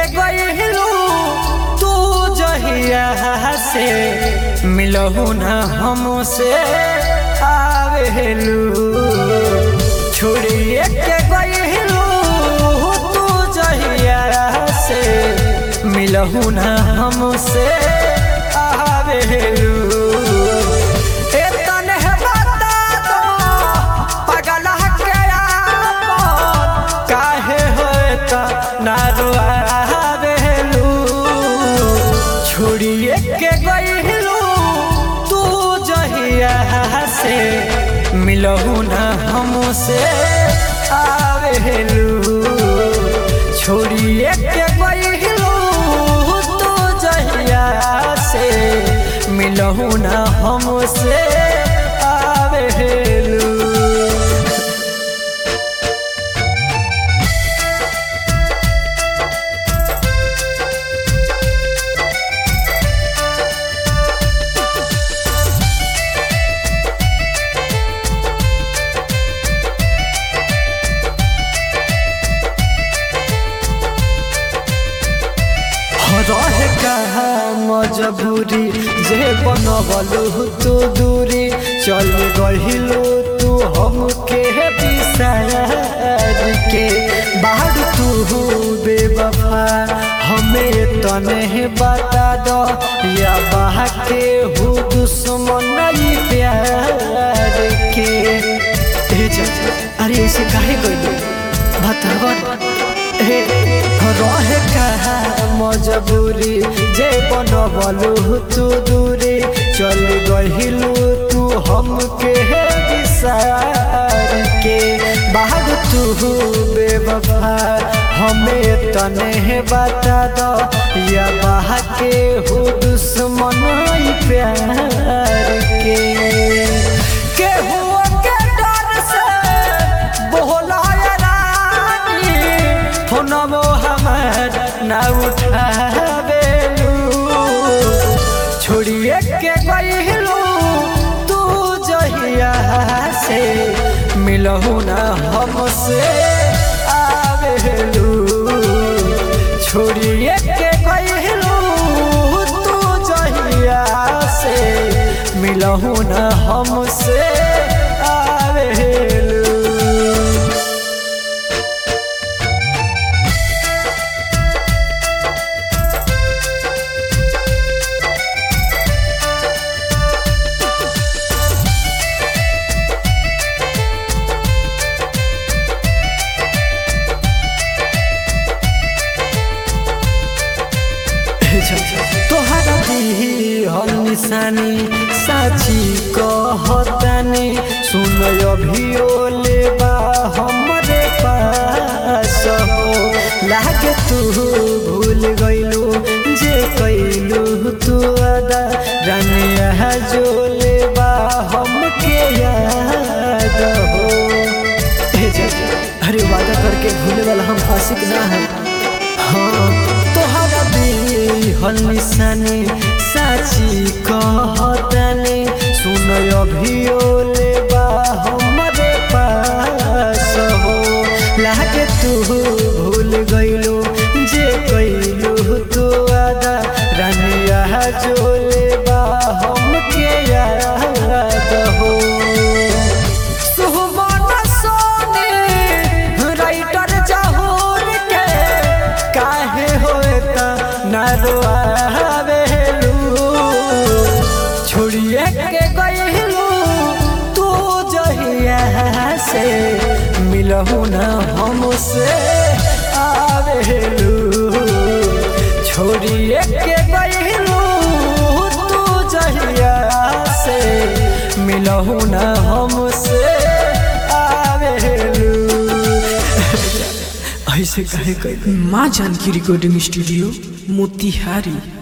गइलू तू जहिया से मिलहु न हमसे आवेलू छोड़िए के गइलू तू जहिया से मिलहु न हमसे आवेलू ए तन्हे बता दो पगला के आपन काहे होता ना रुआवेलू छोड़िए के गइलू तू जहिया से मिलहु न हमसे आवेलू छोड़िए के गइलू तू जहिया से मिलहु न हमसे आवेलू रहे कहा मजबूरी जे बनबलू तू दूरी चल गहिलू तू हमके बिसार के बाहर तू बेवफा हमें तने बता दो या बाह के हूँ दुश्मन नहीं प्यार के ए जा, अरे ऐसे काहे गइलू बतावा हे रहे कहा मजबूरी जे बनबलू तू दूरी चल गहिलू तू हमके विसार के बाहर तू बेवफा हमें तने बता दो या बाह के हो दुश्मन ही प्यार के केहू के डर से बोला रानी फोनमो हमर ना उठावेलू छोड़िए के गइलू तू जहिया से मिलहु ना हमसे आवेलू छोड़िए के गइलू तू जहिया से मिलहु ना हमसे आवेलू तोहरा दी हम निशानी साची कहतानी सुन अभियो लेबा हमरे पास हो लागे तू भूल गइलू जे कैलू तू अदा रानिया जो लेबा हमके याद हो ए जा, अरे वादा करके भूले वाला हम आशिक ना है हाँ तोहरा हल निशानी साची कहतानी सुन अभियो लेबा हमरे पास हो लागे तू भूल गइलू जे कैलू तू आदा रानिया जो लेबा हमके याद हो सुहबान सोनी राइटर जहूर के काहे होता ना रोआवेलू छोड़िए के गइलू तू जहिया से मिलहु ना हमसे आवेलू छोड़िए के गइलू तू जहिया से मिलहु ना हमसे आवेलू ऐसे काहे कइलू माँ जानकी रिकॉर्डिंग स्टूडियो मोतिहारी